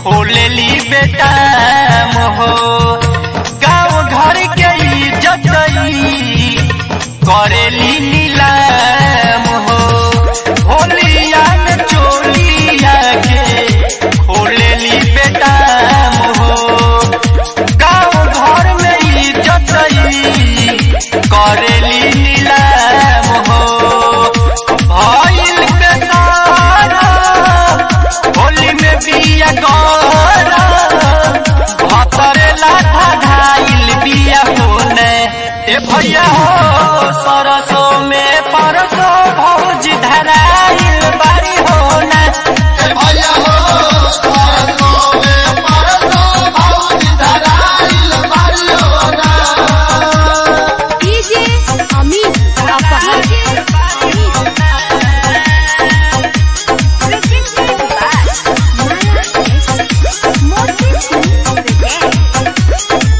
खोलेली बेटा मोहो गाँव घर के इज्जत ई करेली नीलाम हो होलिया में चोलिया के खोलेली बेटा मोहो गाँव घर में इज्जत ई करेली नीलाम हो भइल बेसारा होली में बिया गौरा भतरे लाठा घाइल बिया होने ए भैया हो सरसो में परसो भौज धराइल बारी होने ए भैया हो सरसो में परसो भौजी धराइल बारी होना डीजे अमित अपहर मोती सिंह प्रेजेंट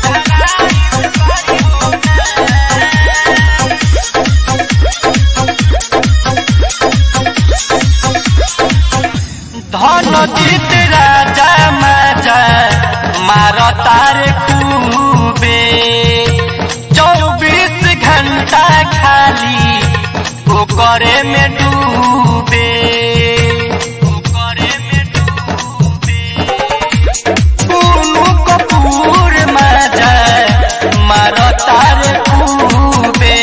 धन जीत राजा माजा मार तार खूबे चौबीस घंटा खाली ओकरे में डूबे ओकरे में डूबे कुनु कपूर माजा मार तार खूबे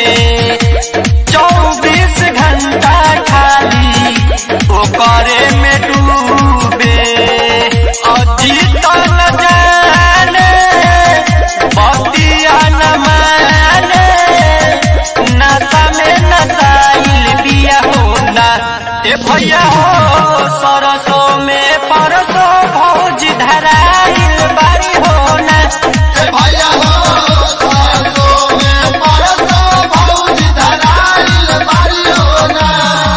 चौबीस घंटा खाली ओकरे में डूबे अजीत न जाने बतिया न माने नशा में नशाइल बिया होना ए भैया हो सरसो में परसो भौज धराइल बारी होना ए भैया हो सरसो में परसो भौजी धराइल बारी होना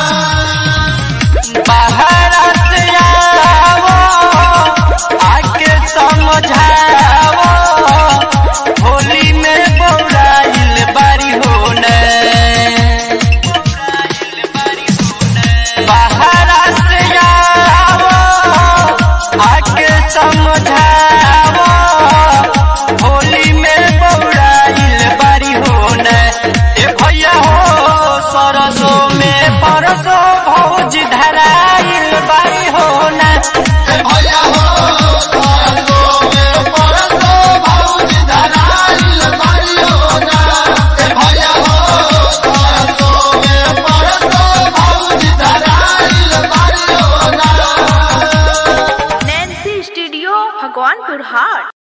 बाहर से आओ आके समझाओ होली में बौराइल बारी होने बाहर से आओ आके समझाओ होली में बौराइल बारी होने ए भैया हो सरसो में परसो भौज धराइल बारी होने ए भैया हो सरसो में परसो भौजी धराइल बारी होना ए भैया हो सरसो में परसो भौजी धराइल बारी होना नैन्सी स्टूडियो भगवानपुर हाट